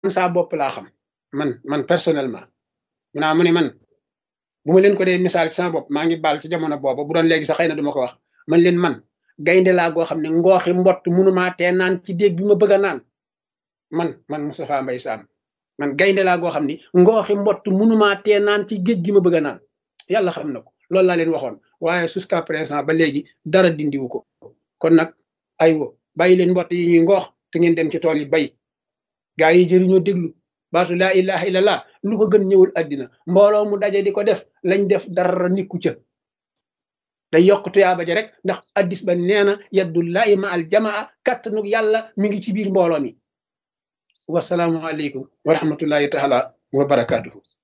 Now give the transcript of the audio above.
saa bopp laa xam man man personnellement mu naa mu ne man bu ma leen ko dee misaal ci sama bopp maa ngi baal ci jamono booba bu doon léegi sax xëy na duma ko wax man leen man gaynde laa goo xam ne ngooxi mbott munumaa tee naan ci déeg bi ma bëgg a naan man man Moustapha Mbaye Sam man gaynde laa goo xam ni ngooxi mbott munumaa tee naan ci géej gi ma bëgg a naan yàlla xam na ko loolu laa leen waxoon waaye jusqu'à présent ba léegi dara dindiwu ko kon nag aywa bàyyi leen mbott yi ñuy ngoox te ngeen dem ci tool yi bay gaa yi jëriñoo déglu baatu laa ilaha illallah lu ko gën ñëwul àddina mbooloo mu daje di ko def lañ def dara nikku ca day yokk tuyaaba ja rek ndax addis ba nee na yaddullahi ma al jamaa kàttanug yàlla mi ngi ci biir mbooloo mi wasalaamu aleykum wa rahmatullahi taala wa barakaatuhu